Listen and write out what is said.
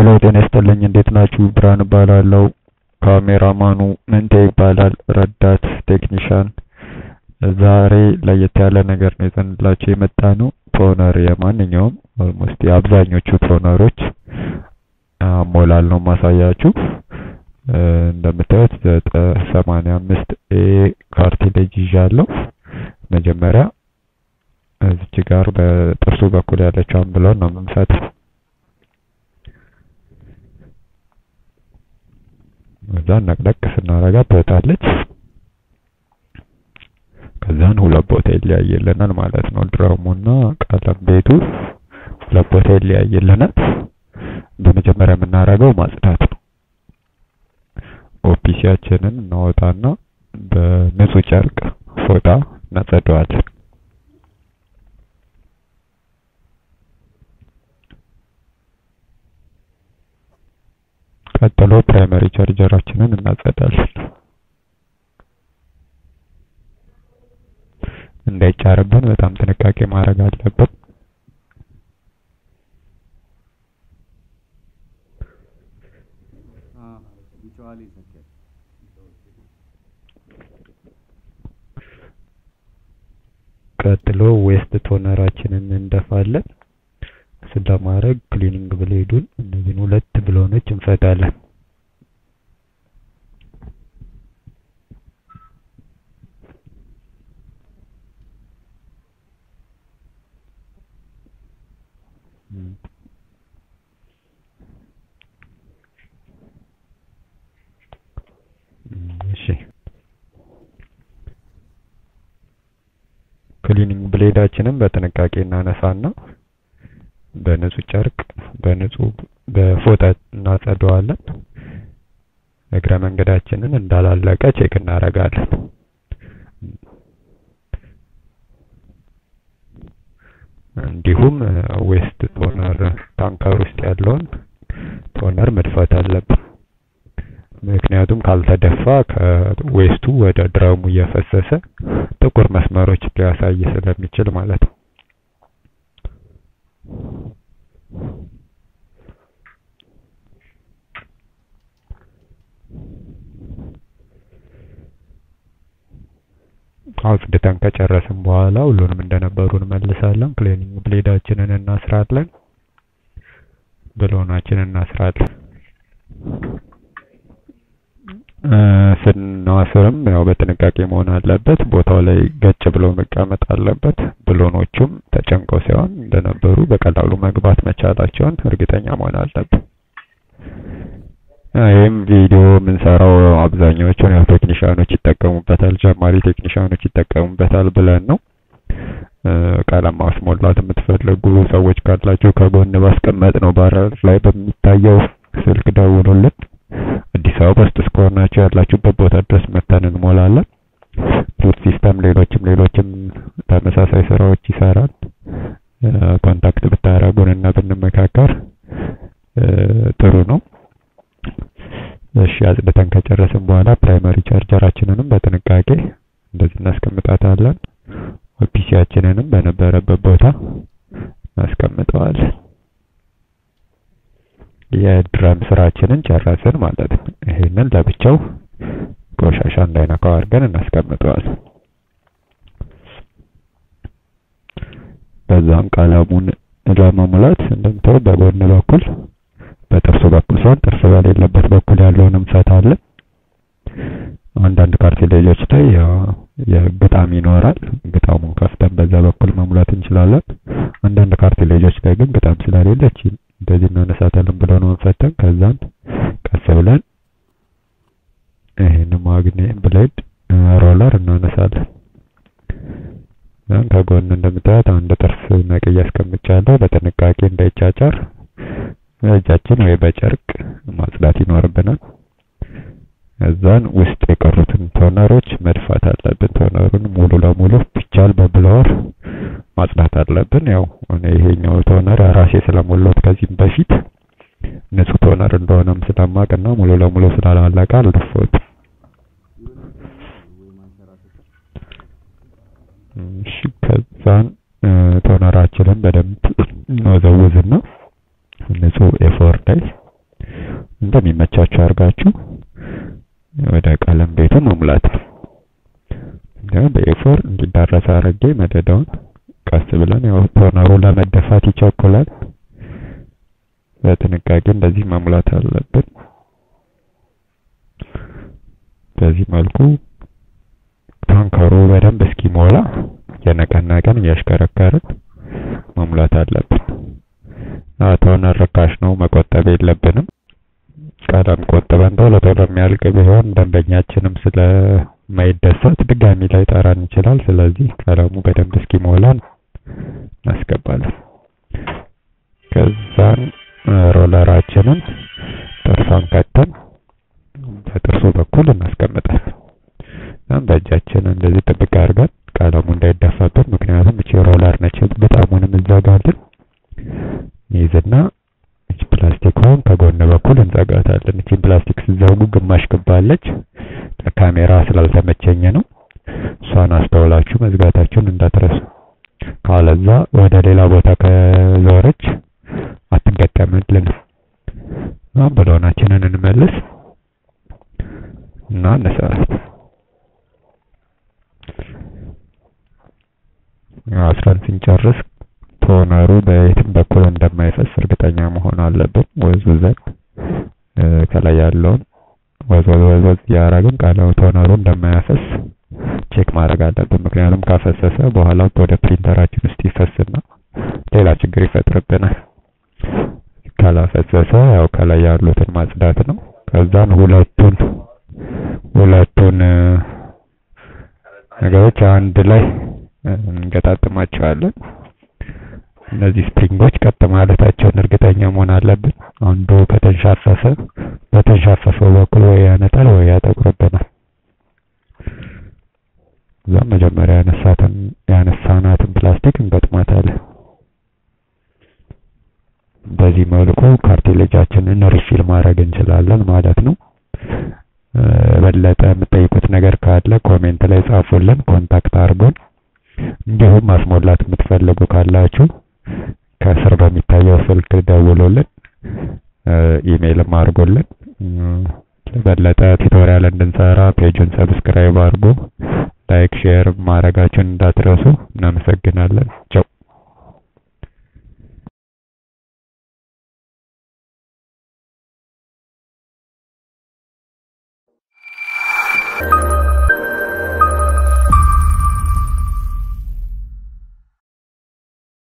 ሄሎ ጤና ይስጥልኝ እንዴት ናችሁ? ብርሃን እባላለሁ። ካሜራማኑ ምንቴ ይባላል። ረዳት ቴክኒሻን። ዛሬ ለየት ያለ ነገር ነው ይዘንላችሁ የመጣ ነው። ቶነር የማንኛውም ኦልሞስት የአብዛኞቹ ቶነሮች አሞላል ነው ማሳያችሁ። እንደምታዩት ሰማንያ አምስት ኤ ካርቲሌጅ ይዣለሁ። መጀመሪያ እዚች ጋር በጥርሱ በኩል ያለችውን ብሎን ነው የምንፈታው። ከዛን ነቅነቅ ስናረጋት ትወጣለች። ከዛን ሁለት ቦታ ይለያይልናል ማለት ነው። ድረሙና ቀለም ቤቱ ሁለት ቦታ ይለያይልናል። በመጀመሪያ የምናደርገው ማጽዳት ነው። ኦፒሲያችንን እናወጣና በንጹህ ጨርቅ ፎጣ እናጸደዋለን። ቀጥሎ ፕራይመሪ ቻርጀራችንን እናጸዳለን። እንዳይጫርብን በጣም ጥንቃቄ ማድረግ አለብን። ቀጥሎ ዌስት ቶነራችንን እንደፋለን። እሱን ለማድረግ ክሊኒንግ ብሌዱን እነዚህን ሁለት ብሎኖች እንፈታለን። እሺ ክሊኒንግ ብሌዳችንን በጥንቃቄ እናነሳና በንጹህ ጨርቅ በንጹህ በፎጣ እናጸደዋለን። እግረ መንገዳችንን እንዳላለቀ ቼክ እናደርጋለን። እንዲሁም ዌስት ቶነር ታንከር ውስጥ ያለውን ቶነር መድፋት አለብን። ምክንያቱም ካልተደፋ ከዌስቱ ወደ ድረሙ እየፈሰሰ ጥቁር መስመሮች ሊያሳይ ስለሚችል ማለት ነው። አጽድተን ከጨረስን በኋላ ሁሉንም እንደነበሩ እንመልሳለን። ክሊኒንግ ብሌዳችንን እናስራለን። ብሎናችንን እናስራለን። ስናስርም ያው በጥንቃቄ መሆን አለበት። ቦታው ላይ ገጭ ብሎ መቀመጥ አለበት። ብሎኖቹም ተጨንቀው ሳይሆን እንደነበሩ በቀላሉ መግባት መቻላቸውን እርግጠኛ መሆን አለብን። ይህም ቪዲዮ የምንሰራው አብዛኛዎቹን ያው ቴክኒሻኖች ይጠቀሙበታል፣ ጀማሪ ቴክኒሻኖች ይጠቀሙበታል ብለን ነው። ቀለም ማስሞላት የምትፈልጉ ሰዎች ካላችሁ ከጎን ባስቀመጥ ነው ባረር ላይ በሚታየው ስልክ ደውሉልን። አዲስ አበባ ውስጥ እስከሆናችሁ ያላችሁበት ቦታ ድረስ መተን እንሞላለን። ሩት ሲስተም፣ ሌሎችም ሌሎችም ተመሳሳይ ስራዎች ይሰራል። ኮንታክት ብታረጉን እና ብንመካከር ጥሩ ነው። እሺ አጽድተን ከጨረስን በኋላ ፕራይመሪ ቻርጀራችንንም በጥንቃቄ እንደዚህ እናስቀምጣታለን። ኦፒሲያችንንም በነበረበት ቦታ እናስቀምጠዋለን። የድረም ስራችንን ጨረስን ማለት ነው። ይሄንን ለብቻው ቆሻሻ እንዳይነካው አድርገን እናስቀምጠዋለን። በዛም ቀለሙን ለመሙላት እንደምታው በጎን በኩል በጥርሱ በኩል ሲሆን ጥርስ በሌለበት በኩል ያለውን እንፈታለን። አንዳንድ ካርቲሌጆች ላይ የግጣም ይኖራል። ግጣሙን ከፍተን በዛ በኩል መሙላት እንችላለን። አንዳንድ ካርቲሌጆች ላይ ግን ግጣም ስለሌለች እንደዚህ እናነሳታለን ብለው ነው እንፈተን። ከዛን ቀስ ብለን ይሄን ማግኔ ብሌድ ሮለር እናነሳለን። ከጎን እንደምታዩት አንድ ጥርስ ነቅዬ አስቀምጫለሁ። በጥንቃቄ እንዳይጫጫር በእጃችን ወይ በጨርቅ ማጽዳት ይኖርብናል። እዛን ውስጥ የቀሩትን ቶነሮች መድፋት አለብን። ቶነሩን ሙሉ ለሙሉ ቢቻል በብለወር ማጽዳት አለብን። ያው እኔ ይሄኛው ቶነር ራሴ ስለሞላሁት ከዚህም በፊት ንጹህ ቶነር እንደሆነም ስለማቅና ሙሉ ለሙሉ ስላላለቀ አልደፋሁትም። እሺ ከዛን ቶነራችንን በደንብ እንወዘውዝና ንጹህ ኤፎር ላይ እንደሚመቻችሁ አድርጋችሁ ወደ ቀለም ቤቱ መሙላት ነው። በኤፎር እንዲዳረስ አድርጌ መደዳውን ቀስ ብለን ያው ቶነሩ ለመደፋት ይቸኩላል። በጥንቃቄ እንደዚህ መሙላት አለብን። በዚህ መልኩ ታንከሩ በደንብ እስኪሞላ የነቀነቀን እያሽከረከርን መሙላት አለብን። ቶነር ርካሽ ነው፣ መቆጠብ የለብንም። ቀለም ቆጥበን ቶሎ ቶሎ የሚያልቅ ቢሆን ደንበኛችንም ስለማይደሰት ድጋሚ ላይ ጠራን ይችላል። ስለዚህ ቀለሙ በደንብ እስኪሞላ እናስገባለን። ከዛን ሮለራችንን ጥርሷን ከተን በጥርሱ በኩል እናስቀምጣለን። በእጃችን እንደዚህ ጥብቅ አድርገን ቀለሙ እንዳይደፋብን፣ ምክንያቱም እቺ ሮለር ነች በጣሙንም እንዘጋለን። ይዝና እቺ ፕላስቲኳን ከጎን በኩል እንዘጋታለን። እቺ ፕላስቲክ ሲዘጉ ግማሽ ክባለች። ለካሜራ ስላልተመቸኝ ነው። እሷን አስተውላችሁ መዝጋታችሁን እንዳትረሱ። ካለዛ ወደ ሌላ ቦታ ከዞረች አትገጠምልን። ብሎናችንን እንመልስ እና እንሰራት። አስረን ስንጨርስ ቶነሩ በየትም በኩል እንደማይፈስ እርግጠኛ መሆን አለብን። ወዝውዘን ከላይ ያለውን ወዝወዝ ወዝወዝ እያደረግን ቀለም ቶነሩ እንደማያፈስ ቼክ ማድረግ አለብን። ምክንያቱም ካፈሰሰ በኋላ ወደ ፕሪንተራችን ውስጥ ይፈስና ሌላ ችግር ይፈጥርብናል። ካላፈሰሰ ያው ከላይ ያሉትን ማጽዳት ነው። ከዛን ሁለቱን ሁለቱን ነገሮች አንድ ላይ እንገጣጥማቸዋለን። እነዚህ ስፕሪንጎች ቀጥ ማለታቸውን እርግጠኛ መሆን አለብን። አንዱ ከተንሻፈፈ በተንሻፈፈው በኩል ወይ ያነጣል ወይ ያጠቁርብናል። እዛም መጀመሪያ ያነሳትን ያነሳናትን ፕላስቲክ እንገጥማታለን። በዚህ መልኩ ካርቴሌጃችንን ሪፊል ማድረግ እንችላለን ማለት ነው። በለጠ የምትጠይቁት ነገር ካለ ኮሜንት ላይ ጻፉልን፣ ኮንታክት አድርጉን። እንዲሁም ማስሞላት የምትፈልጉ ካላችሁ ከስር በሚታየው ስልክ ደውሉልን፣ ኢሜይልም አድርጉልን። በለጠ ቱቶሪያል እንድንሰራ ፔጁን ሰብስክራይብ አድርጉ። ላይክ ሼር ማድረጋችሁን እንዳትረሱ። እናመሰግናለን። ቻው